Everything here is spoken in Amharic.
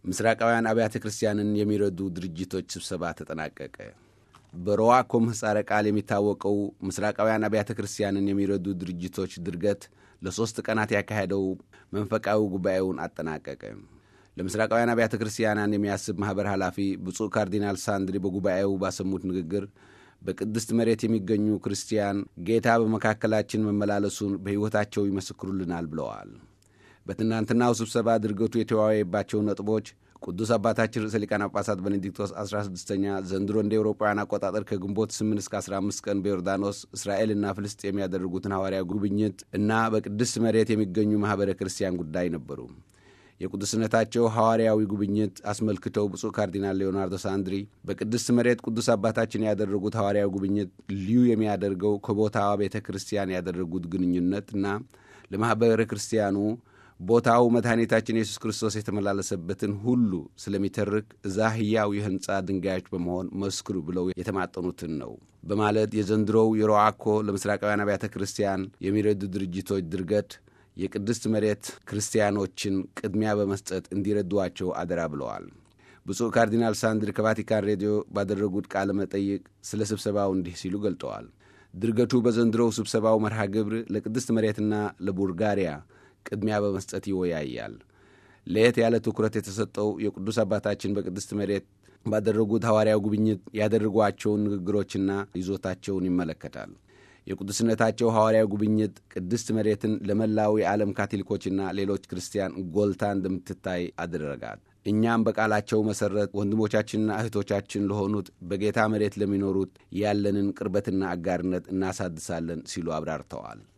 ምስራቃውያን አብያተ ክርስቲያንን የሚረዱ ድርጅቶች ስብሰባ ተጠናቀቀ። በሮዋኮ ምህጻረ ቃል የሚታወቀው ምስራቃውያን አብያተ ክርስቲያንን የሚረዱ ድርጅቶች ድርገት ለሦስት ቀናት ያካሄደው መንፈቃዊ ጉባኤውን አጠናቀቀ። ለምስራቃውያን አብያተ ክርስቲያናን የሚያስብ ማኅበር ኃላፊ ብፁዕ ካርዲናል ሳንድሪ በጉባኤው ባሰሙት ንግግር በቅድስት መሬት የሚገኙ ክርስቲያን ጌታ በመካከላችን መመላለሱን በሕይወታቸው ይመሰክሩልናል ብለዋል። በትናንትናው ስብሰባ ድርገቱ የተወያየባቸው ነጥቦች ቅዱስ አባታችን ርዕሰ ሊቃነ ጳጳሳት ቤኔዲክቶስ 16ኛ ዘንድሮ እንደ ኤውሮጳውያን አቆጣጠር ከግንቦት 8 እስከ 15 ቀን በዮርዳኖስ እስራኤልና ፍልስጤም ያደረጉትን ሐዋርያ ጉብኝት እና በቅድስት መሬት የሚገኙ ማኅበረ ክርስቲያን ጉዳይ ነበሩ። የቅዱስነታቸው ሐዋርያዊ ጉብኝት አስመልክተው ብፁዕ ካርዲናል ሌዮናርዶ ሳንድሪ በቅድስት መሬት ቅዱስ አባታችን ያደረጉት ሐዋርያዊ ጉብኝት ልዩ የሚያደርገው ከቦታዋ ቤተ ክርስቲያን ያደረጉት ግንኙነትና ለማኅበረ ክርስቲያኑ ቦታው መድኃኒታችን ኢየሱስ ክርስቶስ የተመላለሰበትን ሁሉ ስለሚተርክ እዛ ሕያው የሕንፃ ድንጋዮች በመሆን መስክሩ ብለው የተማጠኑትን ነው በማለት የዘንድሮው የሮአኮ ለምስራቃውያን አብያተ ክርስቲያን የሚረዱ ድርጅቶች ድርገት የቅድስት መሬት ክርስቲያኖችን ቅድሚያ በመስጠት እንዲረዷቸው አደራ ብለዋል። ብፁዕ ካርዲናል ሳንድሪ ከቫቲካን ሬዲዮ ባደረጉት ቃለ መጠይቅ ስለ ስብሰባው እንዲህ ሲሉ ገልጠዋል። ድርገቱ በዘንድሮው ስብሰባው መርሃ ግብር ለቅድስት መሬትና ለቡልጋሪያ ቅድሚያ በመስጠት ይወያያል። ለየት ያለ ትኩረት የተሰጠው የቅዱስ አባታችን በቅድስት መሬት ባደረጉት ሐዋርያው ጉብኝት ያደረጓቸውን ንግግሮችና ይዞታቸውን ይመለከታል። የቅዱስነታቸው ሐዋርያው ጉብኝት ቅድስት መሬትን ለመላው የዓለም ካቶሊኮችና ሌሎች ክርስቲያን ጎልታ እንደምትታይ አደረጋት። እኛም በቃላቸው መሠረት ወንድሞቻችንና እህቶቻችን ለሆኑት በጌታ መሬት ለሚኖሩት ያለንን ቅርበትና አጋርነት እናሳድሳለን ሲሉ አብራርተዋል።